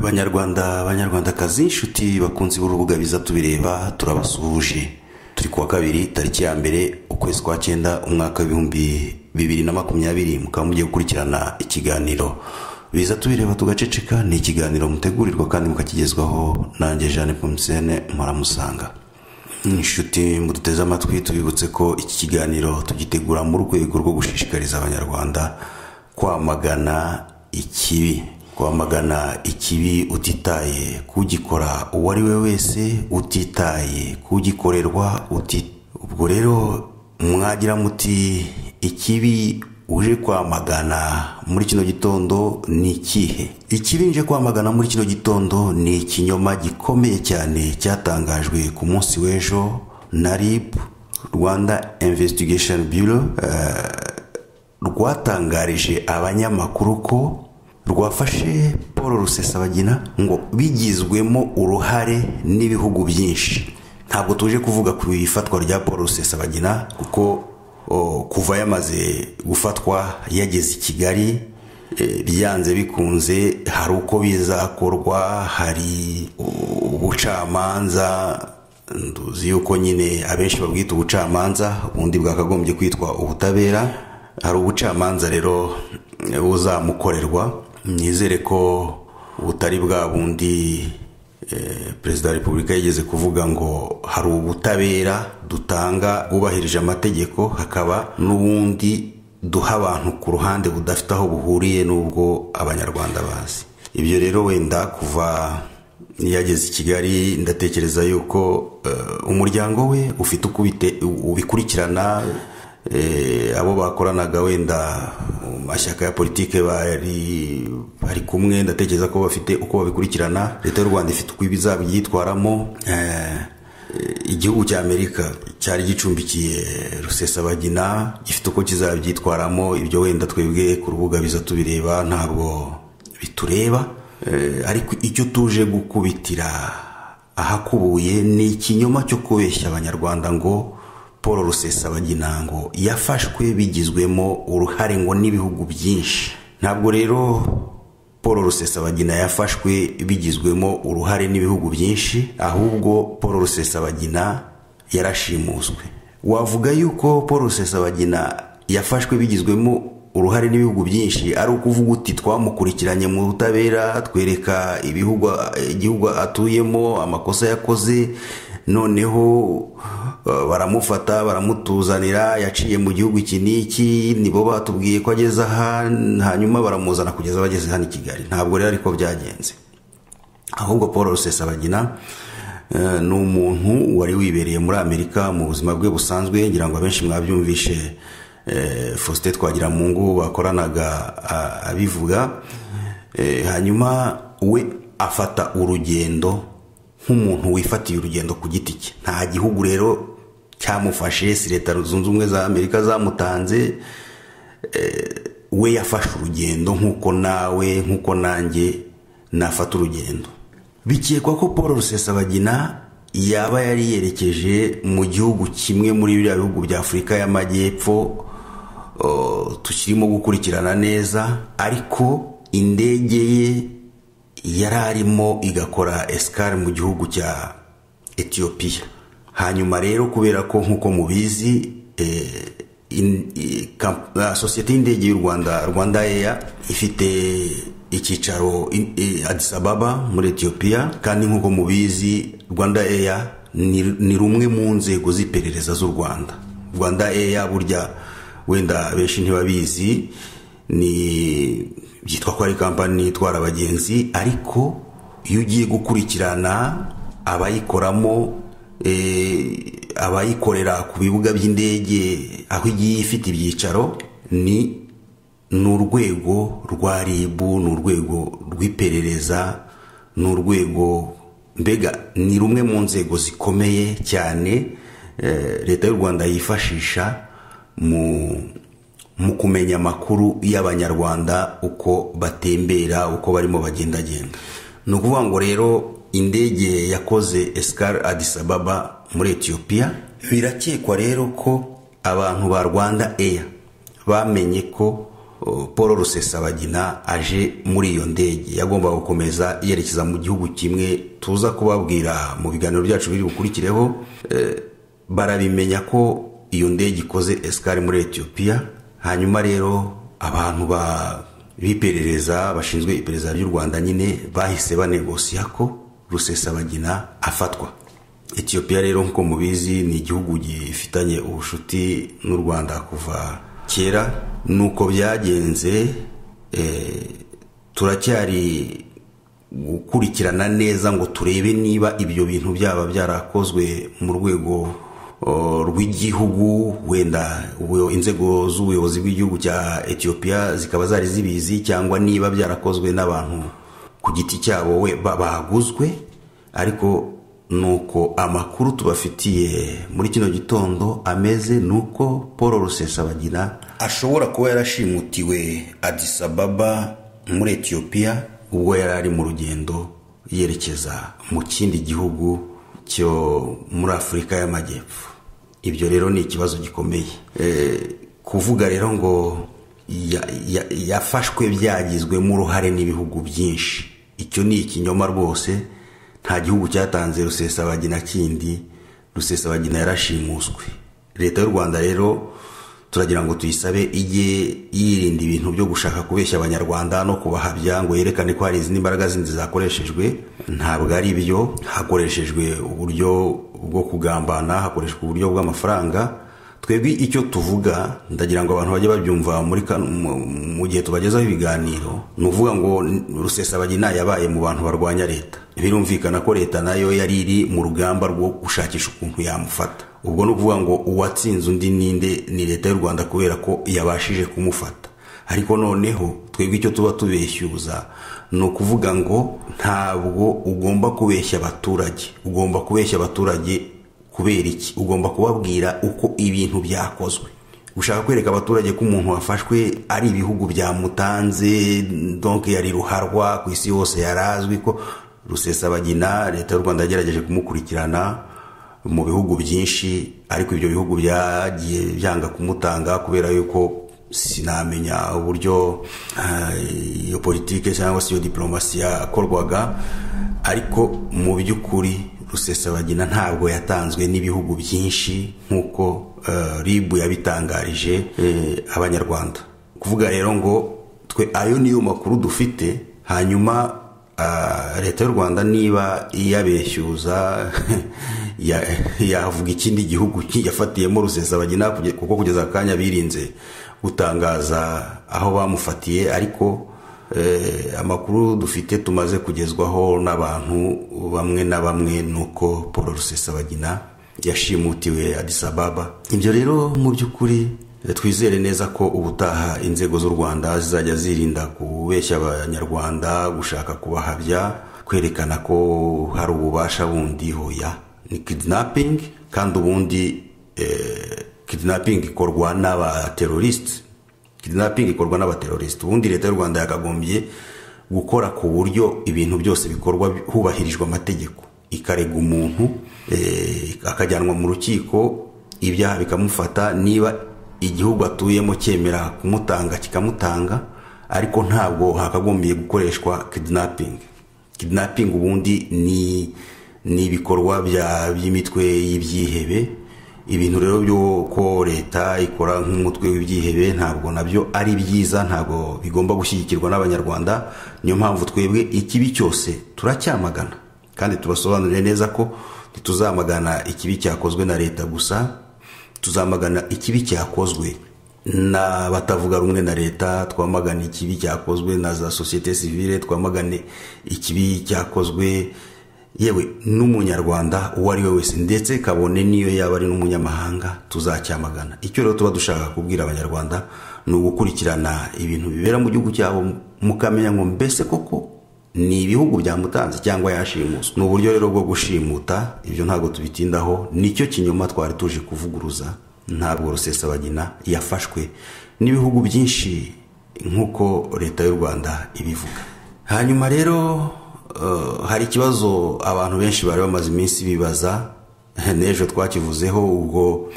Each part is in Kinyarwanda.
banyarwanda banyarwandakazi inshuti bakunzi b'urubuga biza tubireba turabasuhuje turi kuwa kabiri tariki ya mbere ukwezi kwa cyenda umwaka w'ibihumbi bibiri na makumyabiri mukaba mugiye gukurikirana ikiganiro biza tubireba tugaceceka ni ikiganiro mutegurirwa kandi mukakigezwaho nanjye jeanne pomusene muramusanga inshuti muduteze amatwi tubibutse ko iki kiganiro tugitegura mu rwego rwo gushishikariza abanyarwanda kwamagana ikibi kwamagana ikibi utitaye kugikora uwo ari we wese utitaye kugikorerwa uti ubwo rero mwagira muti ikibi uje kwamagana muri kino gitondo ni ikihe ikibi nje kwamagana muri kino gitondo ni ikinyoma gikomeye cyane cyatangajwe ku munsi w'ejo na rib rwanda investigation bureau eh, rwatangarije abanyamakuru ko rwafashe paul rusesabagina ngo bigizwemo uruhare n'ibihugu byinshi ntabwo tuje kuvuga ku ifatwa rya paul rusesabagina kuko o, kuva yamaze gufatwa yageze i kigali eh, byanze bikunze hari uko bizakorwa hari o, ubucamanza nduzi yuko nyine abenshi babwita ubucamanza ubundi bwakagombye kwitwa ubutabera hari ubucamanza rero eh, buzamukorerwa nizere ko butari bwa bundi eh, perezida wa repubulika yigeze kuvuga ngo hari ubutabera dutanga bwubahirije amategeko hakaba n'ubundi duha abantu ku ruhande budafite aho buhuriye n'ubwo abanyarwanda bazi ibyo rero wenda kuva yageze i kigali ndatekereza yuko eh, umuryango we ufite uko ubite- ubikurikirana Eh, abo bakoranaga wenda mu mashyaka ya politike bari bari kumwe ndatekereza ko bafite uko babikurikirana leta y'u rwanda ifite uko ibizaba ibyitwaramo Eh, eh, igihugu cya amerika cyari gicumbikiye rusesabagina gifite uko kizabyitwaramo ibyo wenda twebwe ku rubuga biza tubireba ntabwo bitureba Eh, ariko icyo tuje gukubitira ahakubuye ni ikinyoma cyo kubeshya abanyarwanda ngo paul rusesabagina ngo yafashwe bigizwemo uruhare ngo n'ibihugu byinshi ntabwo rero paul rusesabagina yafashwe bigizwemo uruhare n'ibihugu byinshi ahubwo paul rusesabagina yarashimuswe wavuga yuko paul rusesabagina yafashwe bigizwemo uruhare n'ibihugu byinshi ari ukuvuga uti twamukurikiranye mu butabera twereka ibihugu igihugu atuyemo amakosa yakoze noneho eh, baramufata baramutuzanira yaciye mu gihugu iki n'iki nibo batubwiye ko ageze aha hanyuma baramuzana kugeza bageze hano i kigali ntabwo rero ariko byagenze ahubwo paul rusesabagina eh, ni umuntu wari wibereye muri amerika mu buzima bwe busanzwe ngira ngo abenshi mwabyumvishe eh, faustin twagiramungu bakoranaga a- abivuga Eh, hanyuma we afata urugendo nk'umuntu wifatiye urugendo ku giti cye nta gihugu rero cyamufashe si leta zunze ubumwe za amerika zamutanze we yafashe urugendo nk'uko nawe nk'uko nanjye nafata urugendo bikekwa ko paul rusesabagina yaba yari yerekeje mu gihugu kimwe muri biriya bihugu bya afurika y'amajyepfo o, tukirimo gukurikirana neza ariko indege ye yari arimo igakora esikari mu gihugu cya etiyopiya hanyuma rero kubera ko nk'uko mubizi eh, in- i- kam- ah, sosiyete y'indege y'u rwanda rwanda eya ifite icyicaro i- i- addis ababa muri etiyopiya kandi nk'uko mubizi rwanda eya ni ni rumwe mu nzego z'iperereza z'u rwanda rwanda eya burya wenda benshi ntibabizi ni byitwa ko ari kampani itwara abagenzi ariko iyo ugiye gukurikirana abayikoramo eh, abayikorera ku bibuga by'indege aho igiye ifite ibyicaro ni ni urwego rwa ribu ni urwego rw'iperereza ni urwego mbega ni rumwe mu nzego zikomeye cyane eh, leta y'u rwanda yifashisha mu mu kumenya amakuru y'abanyarwanda uko batembera uko barimo bagendagenda ni ukuvuga ngo rero indege yakoze esikari adis ababa muri etiyopiya birakekwa rero ko abantu ba rwanda eya bamenye ko oh, paul rusesabagina aje muri iyo ndege yagombaga gukomeza yerekeza mu gihugu kimwe tuza kubabwira mu biganiro byacu biri bukurikireho eh, barabimenya ko iyo ndege ikoze esikari muri etiyopiya hanyuma rero abantu ba b'iperereza bashinzwe iperereza ry'u rwanda nyine bahise banegosiya ko rusesabagina afatwa etiyopiya rero nk'uko mubizi ni igihugu gifitanye ubucuti n'u rwanda kuva kera ni uko byagenze eh, turacyari gukurikirana neza ngo turebe niba ibyo bintu byaba byarakozwe mu rwego o, rw'igihugu wenda ubu- inzego z'ubuyobozi bw'igihugu cya etiyopiya zikaba zari zibizi cyangwa niba byarakozwe n'abantu ku giti cyabo we ba- baguzwe ariko nuko amakuru tubafitiye muri kino gitondo ameze nuko paul rusesabagina ashobora kuba yarashimutiwe adis ababa muri etiyopiya ubwo yari ari mu rugendo yerekeza mu kindi gihugu cyo muri afurika y'amajyepfo ibyo rero ni ikibazo gikomeye Eh, kuvuga rero ngo ya- ya- yafashwe byagizwemo uruhare n'ibihugu byinshi icyo ni ikinyoma rwose nta gihugu cyatanze rusesabagina kindi rusesabagina yarashimuswe leta y'u rwanda rero turagira ngo tuyisabe ijye yirinda ibintu byo gushaka kubeshya abanyarwanda no kubahabya ngo yerekane ko hari izindi mbaraga zindi zakoreshejwe ntabwo ari byo hakoreshejwe uburyo bwo kugambana hakoreshwa uburyo bw'amafaranga twebwe icyo tuvuga ndagira ngo abantu bajye babyumva muri kano- mu- mu gihe tubagezaho ibiganiro ni ukuvuga ngo rusesabagina yabaye mu bantu barwanya leta birumvikana ko leta nayo yari iri mu rugamba rwo gushakisha ukuntu yamufata ubwo ni ukuvuga ngo uwatsinze undi ninde ni leta y'u rwanda kubera ko yabashije kumufata ariko noneho twebwe icyo tuba tubeshyuza ni ukuvuga ngo ntabwo ugomba kubeshya abaturage ugomba kubeshya abaturage kubera iki ugomba kubabwira uko ibintu byakozwe ushaka kwereka abaturage ko umuntu wafashwe ari ibihugu byamutanze donke yari ruharwa ku isi yose yari azwi ko rusesabagina leta y'u rwanda yagerageje kumukurikirana mu bihugu byinshi ariko ibyo bihugu byagiye byanga kumutanga kubera yuko sinamenya uburyo eh, iyo politike cyangwa se iyo diporomasi yakorwaga ariko mu by'ukuri rusesabagina ntabwo yatanzwe n'ibihugu byinshi nk'uko eh, rib yabitangarije eh, abanyarwanda kuvuga rero ngo twe ayo niyo makuru dufite hanyuma ah, leta y'u rwanda niba iyabeshyuza ya- yavuga ikindi gihugu yafatiyemo rusesabagina kuge- kuko kugeza akanya birinze gutangaza aho bamufatiye ariko eh, amakuru dufite tumaze kugezwaho n'abantu bamwe na bamwe ni uko paul rusesabagina yashimutiwe Addis Ababa ibyo rero mu by'ukuri eh, twizere neza ko ubutaha inzego z'u rwanda zizajya zirinda kubeshya abanyarwanda gushaka kubahabya kwerekana ko hari ububasha bundi hoya ni kidnapping kandi ubundi eh, kidnapping ikorwa n'abateroriste kidnapping ikorwa n'abateroriste ubundi leta y'u rwanda yakagombye gukora ku buryo ibintu byose bikorwa hubahirijwe amategeko ikarega umuntu eh, akajyanwa mu rukiko ibyaha bikamufata niba igihugu atuyemo cyemera kumutanga kikamutanga ariko ntabwo hakagombiye gukoreshwa kidnapping kidnapping ubundi ni ni ibikorwa bya- by'imitwe y'ibyihebe ibintu rero by'uko leta ikora nk'umutwe w'ibyihebe ntabwo nabyo ari byiza ntabwo bigomba gushyigikirwa n'abanyarwanda niyo mpamvu twebwe ikibi cyose turacyamagana kandi tubasobanurire neza ko ntituzamagana ikibi cyakozwe na leta gusa tuzamagana ikibi cyakozwe n'abatavuga rumwe na leta twamagane ikibi cyakozwe na za sosiyete sivile twamagane ikibi cyakozwe yewe n'umunyarwanda uwo ari we wese ndetse kabone n'iyo yaba ari n'umunyamahanga tuzacyamagana icyo rero tuba dushaka kubwira abanyarwanda ni ugukurikirana ibintu bibera mu gihugu cyabo mukamenya ngo mbese koko ni ibihugu byamutanze cyangwa yashimuswe ni uburyo rero bwo gushimuta ibyo ntabwo tubitindaho nicyo kinyoma twari tuje kuvuguruza ntabwo rusesabagina yafashwe n'ibihugu byinshi nk'uko leta y'u rwanda ibivuga hanyuma rero Eh, hari ikibazo abantu benshi bari bamaze iminsi bibaza n'ejo twakivuzeho ubwo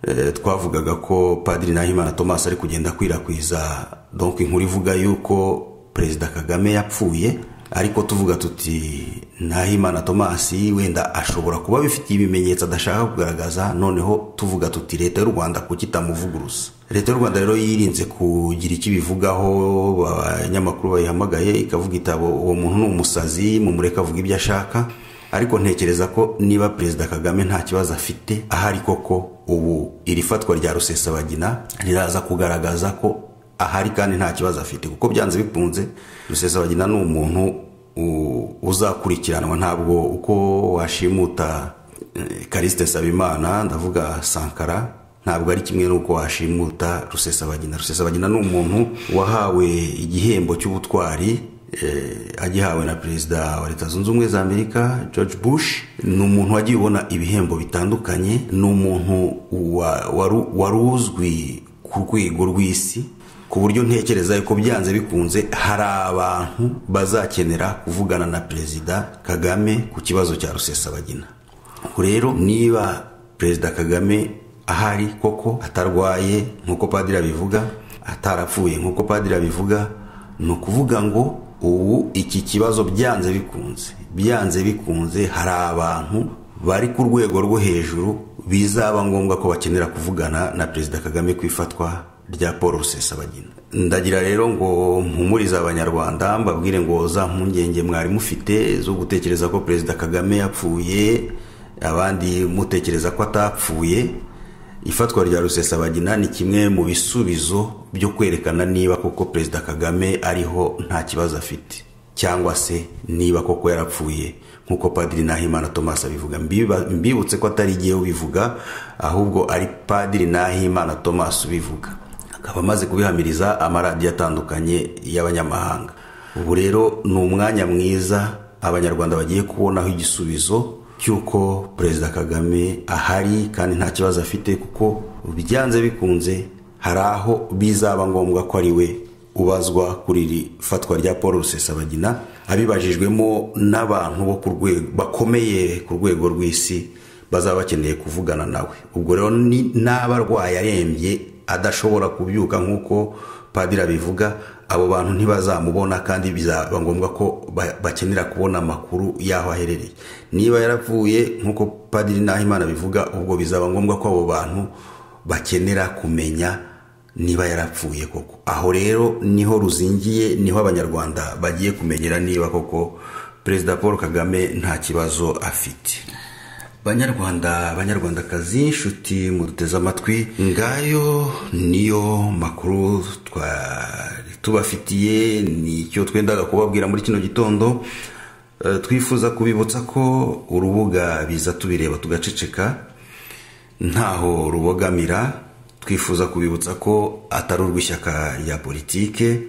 eh, twavugaga ko padiri nahimana thomas ari kugenda akwirakwiza donk inkuru ivuga yuko perezida kagame yapfuye ariko tuvuga tuti nahimana thomas wenda ashobora kuba abifitiye ibimenyetso adashaka kugaragaza noneho tuvuga tuti leta y'u rwanda kuki itamuvuguruza leta y'u rwanda rero yirinze kugira icyo ibivugaho abanyamakuru bayihamagaye ikavuga itabo uwo muntu ni umusazi mumureka avuga ibyo ashaka ariko ntekereza ko niba perezida kagame nta kibazo afite ahari koko ubu iri fatwa rya rusesabagina riraza kugaragaza ko ahari kandi nta kibazo afite kuko byanze bikunze rusesabagina ni umuntu uzakurikiranwa ntabwo uko washimuta karisite sabimana ndavuga sankara ntabwo ari kimwe n'uko washimuta rusesabagina rusesabagina ni umuntu wahawe igihembo cy'ubutwari agihawe na perezida wa leta zunze ubumwe za amerika george bush ni umuntu wagiye ubona ibihembo bitandukanye ni umuntu wari uzwi ku rwego rw'isi ku buryo ntekereza yuko byanze bikunze hari abantu bazakenera kuvugana na perezida kagame ku kibazo cya rusesabagina ubwo rero niba perezida kagame ahari koko atarwaye nk'uko padiri abivuga atarapfuye nk'uko padiri abivuga ni ukuvuga ngo ubu iki kibazo byanze bikunze byanze bikunze hari abantu bari ku rwego rwo hejuru bizaba ngombwa ko bakenera kuvugana na perezida kagame ku ifatwa rya paul rusesabagina ndagira rero ngo mpumurize abanyarwanda mbabwire ngo za mpungenge mwari mufite zo gutekereza ko perezida kagame yapfuye abandi mutekereza ko atapfuye ifatwa rya rusesabagina ni kimwe mu bisubizo byo kwerekana niba koko perezida kagame ariho nta kibazo afite cyangwa se niba koko yarapfuye nk'uko padiri nahimana thomas abivuga mbibutse ko atari igihe ubivuga ahubwo ari padiri nahimana thomas ubivuga akaba amaze kubihamiriza amaradiyo atandukanye y'abanyamahanga ubu rero ni umwanya mwiza abanyarwanda bagiye kubonaho igisubizo cy'uko perezida kagame ahari kandi nta kibazo afite kuko byanze bikunze hari aho bizaba ngombwa ko ari we ubazwa kuri iri fatwa rya paul rusesabagina abibajijwemo n'abantu bo ku rwego bakomeye ku rwego rw'isi bazaba bakeneye kuvugana nawe ubwo rero n'aba arwaye arembye adashobora kubyuka nk'uko padiri abivuga abo bantu ntibazamubona kandi bizaba ngombwa ko bakenera kubona amakuru y'aho aherereye niba yarapfuye nk'uko padiri nahimana bivuga ubwo bizaba ngombwa ko abo bantu bakenera kumenya niba yarapfuye koko aho rero niho ruzingiye niho abanyarwanda bagiye kumenyera niba koko perezida paul kagame nta kibazo afite banyarwanda banyarwandakazi inshuti muduteze amatwi ngayo niyo makuru twari tubafitiye nicyo twendaga kubabwira muri kino gitondo twifuza kubibutsa ko urubuga biza tubireba tugaceceka ntaho rubogamira twifuza kubibutsa ko atari urw'ishyaka rya politike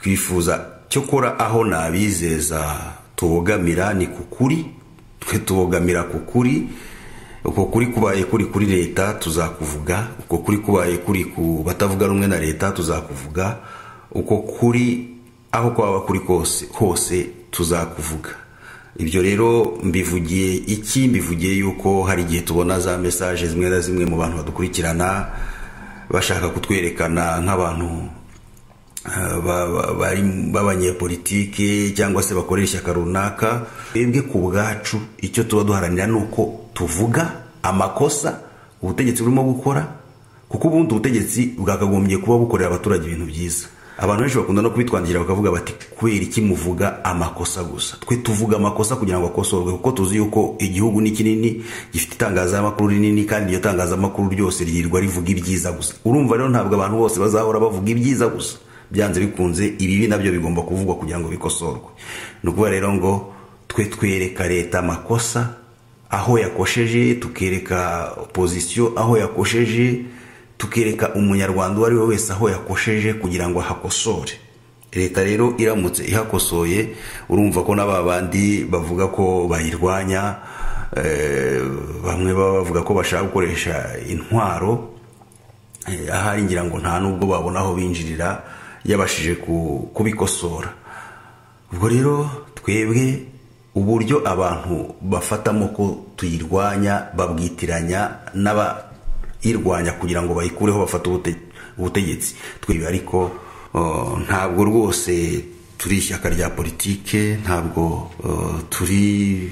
twifuza cyokora aho nabizeza tubogamira ni ku kuri twe tubogamira ku kuri uko kuri kubaye kuri kuri leta tuzakuvuga uko kuri kubaye kuri ku batavuga rumwe na leta tuzakuvuga uko kuri aho kwaba kuri kose hose tuzakuvuga ibyo rero mbivugiye iki mbivugiye yuko hari igihe tubona za mesaje zimwe na zimwe mu bantu badukurikirana bashaka kutwerekana nk'abantu b'abanyepolitike cyangwa se bakorera ishyaka runaka twebwe ku bwacu icyo tuba duharanira ni uko tuvuga amakosa ubutegetsi burimo gukora kuko ubundi ubutegetsi bwakagombye kuba bukorera abaturage ibintu byiza abantu benshi bakunda no kubitwandikira bakavuga bati kubera iki muvuga amakosa gusa twe tuvuga amakosa kugira ngo akosorwe kuko tuzi yuko igihugu ni kinini gifite itangazamakuru rinini kandi iryo tangazamakuru ryose ryirirwa rivuga ibyiza gusa urumva rero ntabwo abantu bose bazahora bavuga ibyiza gusa byanze bikunze ibibi nabyo bigomba kuvugwa kugira ngo bikosorwe ni ukuvuga rero ngo twe twereka leta amakosa aho yakosheje tukereka opozisiyo aho yakosheje tukereka umunyarwanda uwo ari we wese aho yakosheje kugira ngo ahakosore leta rero iramutse ihakosoye urumva ko n'aba bandi bavuga ko bayirwanya bamwe baba bavuga ko bashaka gukoresha intwaro ahari ngira ngo nta n'ubwo babona aho binjirira yabashije kubikosora ubwo rero twebwe uburyo abantu bafatamo ko tuyirwanya babwitiranya n'abayirwanya kugira ngo bayikureho bafate ubutegetsi twebwe ariko ntabwo rwose turi ishyaka rya politike ntabwo turi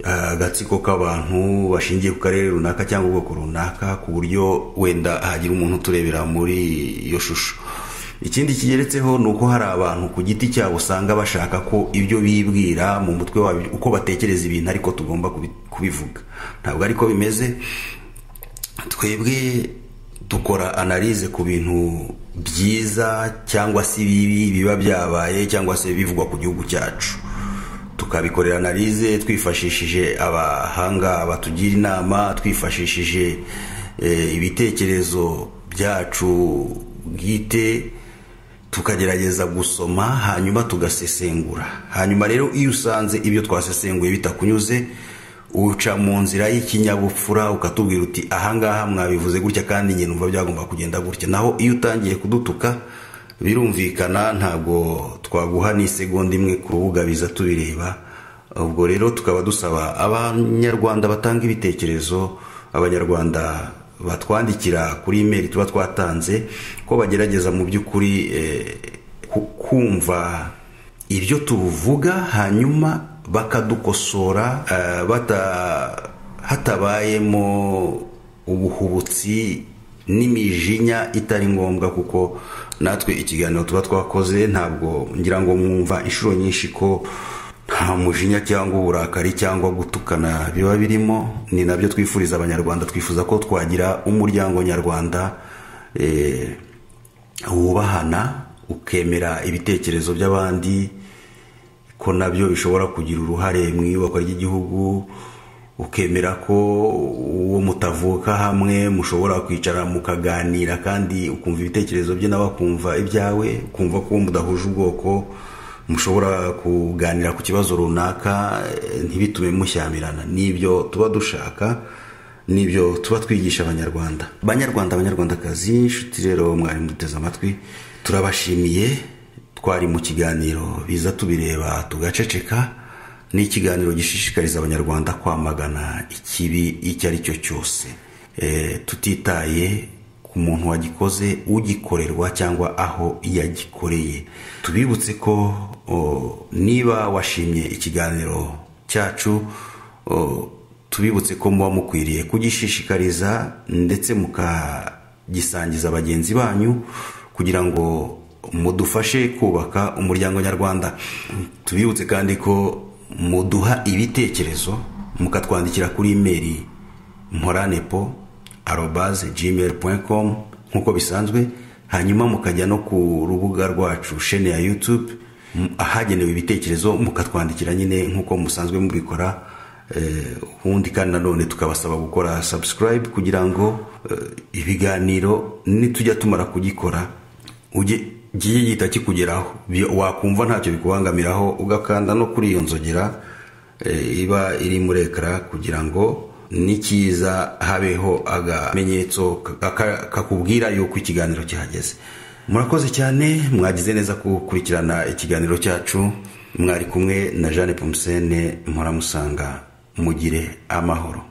agatsiko k'abantu bashingiye ku karere runaka cyangwa ubwoko runaka ku buryo wenda hagira umuntu uturebera muri iyo shusho ikindi kigeretseho ni uko hari abantu ku giti cyabo usanga bashaka ko ibyo bibwira mu mutwe wabo uko batekereza ibintu ariko tugomba kubivuga ntabwo ariko bimeze twebwe dukora analize ku bintu byiza cyangwa se bibi biba byabaye cyangwa se bivugwa ku gihugu cyacu tukabikorera analize twifashishije abahanga batugira inama twifashishije ibitekerezo byacu bwite tukagerageza gusoma hanyuma tugasesengura hanyuma rero iyo usanze ibyo twasesenguye bitakunyuze uca mu nzira y'ikinyabupfura ukatubwira uti ahangaha mwabivuze gutya kandi njye numva byagomba kugenda gutya naho iyo utangiye kudutuka birumvikana ntabwo twaguha n'isegonda imwe ku rubuga biza tubireba ubwo rero tukaba dusaba abanyarwanda batanga ibitekerezo abanyarwanda batwandikira kuri imeri tuba twatanze ko bagerageza mu by'ukuri kumva ibyo tuvuga hanyuma bakadukosora hatabayemo ubuhubutsi n'imijinya itari ngombwa kuko natwe ikiganiro tuba twakoze ntabwo ngira ngo mwumva inshuro nyinshi ko nta mujinya cyangwa uburakari cyangwa gutukana biba birimo ni nabyo twifuriza abanyarwanda twifuza ko twagira umuryango nyarwanda wubahana ukemera ibitekerezo by'abandi ko nabyo bishobora kugira uruhare mu iyubakwa ry'igihugu ukemera ko uwo mutavuka hamwe mushobora kwicara mukaganira kandi ukumva ibitekerezo bye nawe akumva ibyawe ukumva ko mudahuje ubwoko mushobora kuganira ku kibazo runaka ntibitume mushyamirana n'ibyo tuba dushaka n'ibyo tuba twigisha abanyarwanda abanyarwanda abanyarwandakazi inshuti rero mwari muduteze amatwi turabashimiye twari mu kiganiro biza tubireba tugaceceka ni ikiganiro gishishikariza abanyarwanda kwamagana ikibi icyo ari cyo cyose tutitaye ku muntu wagikoze ugikorerwa cyangwa aho yagikoreye tubibutse ko niba washimye ikiganiro cyacu tubibutse ko muba mukwiriye kugishishikariza ndetse mukagisangiza bagenzi banyu kugira ngo mudufashe kubaka umuryango nyarwanda tubibutse kandi ko muduha ibitekerezo mukatwandikira kuri imeri mporanepo arobaze gmail com nk'uko bisanzwe hanyuma mukajya no ku rubuga rwacu shene ya yutube ahagenewe ibitekerezo mukatwandikira nyine nk'uko musanzwe mubikora ubundi kandi nanone tukabasaba gukora subscribe kugira ngo ibiganiro nitujya tumara kugikora ujye giye gihita kikugeraho wakumva ntacyo bikubangamiraho ugakanda no kuri iyo nzogera iba iri muri ekara kugira ngo n'ikiza habeho agamenyetso kakubwira yuko ikiganiro cyahageze murakoze cyane mwagize neza gukurikirana ikiganiro cyacu mwari kumwe na jeanne pomusene mpora musanga mugire amahoro